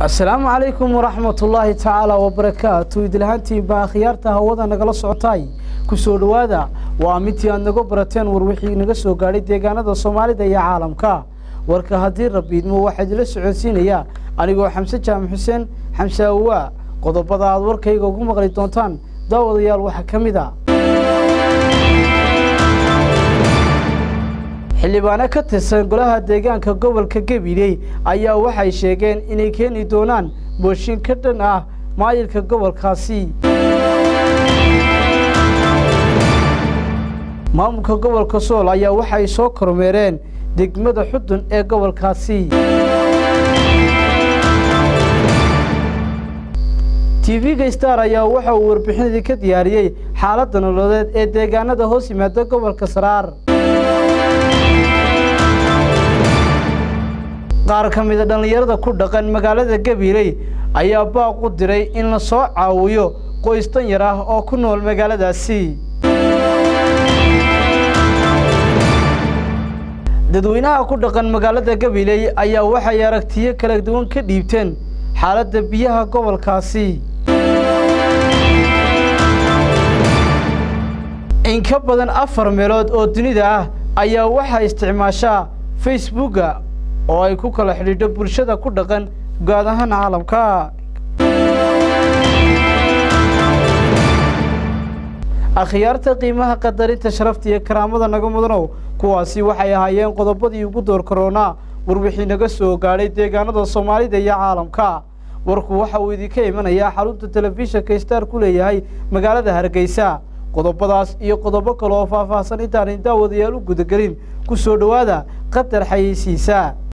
asalaamu calaykum waraxmatullaahi tacaala wabarakaatu idilhaantiin baa akhyaarta hawada nagala socotay ku soo dhowaada waa midtii aad naga barateen war wixii naga soo gaadhay deegaanada soomaalida iyo caalamka warka haddii rabiidmo waxaa idila socodsiinayaa anigoo xamse jaamac xuseen xamse awaa qodobada aad warkayga ugu maqli doontaan daawadayaal waxaa ka mid a xildhibaano ka tirsan golaha deegaanka gobolka gabiley ayaa waxay sheegeen inay keeni doonaan booshin ka dhan ah maayilka gobolkaasi maamulka gobolka sool ayaa waxay soo kormeereen degmada xudun ee gobolkaasi tv-ga star ayaa waxa uu warbixinadii ka diyaariyey xaaladda nololeed ee deegaanada hoos yimaada gobolka saraar qaar ka mida dhallinyarada ku dhaqan magaalada gabiley ayaa baaq u diray in la soo caawiyo qoys danyar ah oo ku nool magaaladaasi dadweynaha ku dhaqan magaalada gabiley ayaa waxay aragtiyo kala duwan ka dhiibteen xaaladda biyaha gobolkaasi in ka badan afar meelood oo dunida ah ayaa waxaa isticmaashaa facebooka oo ay ku kala xidhiidho bulshada ku dhaqan guud ahaan caalamka akhyaarta qiimaha qadarinta sharafta iyo karaamada naga mudanow kuwaasi waxay ahaayeen qodobadii ugu door karoonaa warwixii naga soo gaadhay deegaanada soomaalida iyo caalamka warku waxa uu idinka imanayaa xarunta telefishinka star ku leeyahay magaalada hargeysa qodobadaas iyo qodobo kale oo faahfaahsan intaanay daawadayaal u gudagelin ku soo dhowaada qatar xayeysiisa